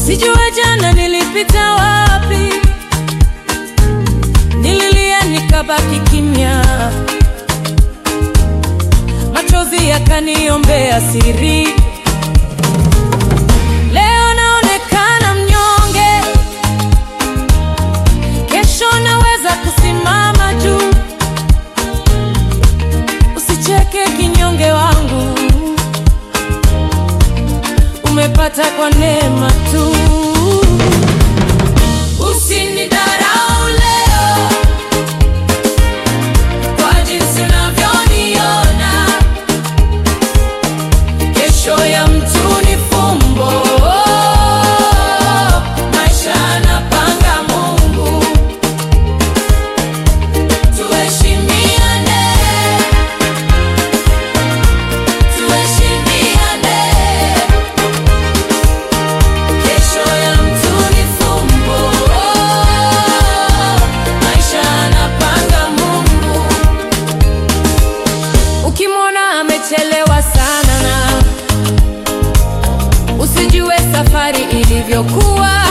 Sijue jana nilipita wapi, nililia nikabaki kimya, machozi yakaniombea siri. Leo naonekana mnyonge, kesho naweza kusimama juu. Usicheke kinyonge wangu, umepata kwa neema tu. Usinidharau leo kwa jinsi unavyoniona, kesho ya mtu ni fumbo. Maisha anapanga Mungu, tuheshimiane, tuheshimiane. Kesho ya mtu ni fumbo, maisha anapanga Mungu. Ukimwona amechelewa sana, usijue safari ilivyokuwa.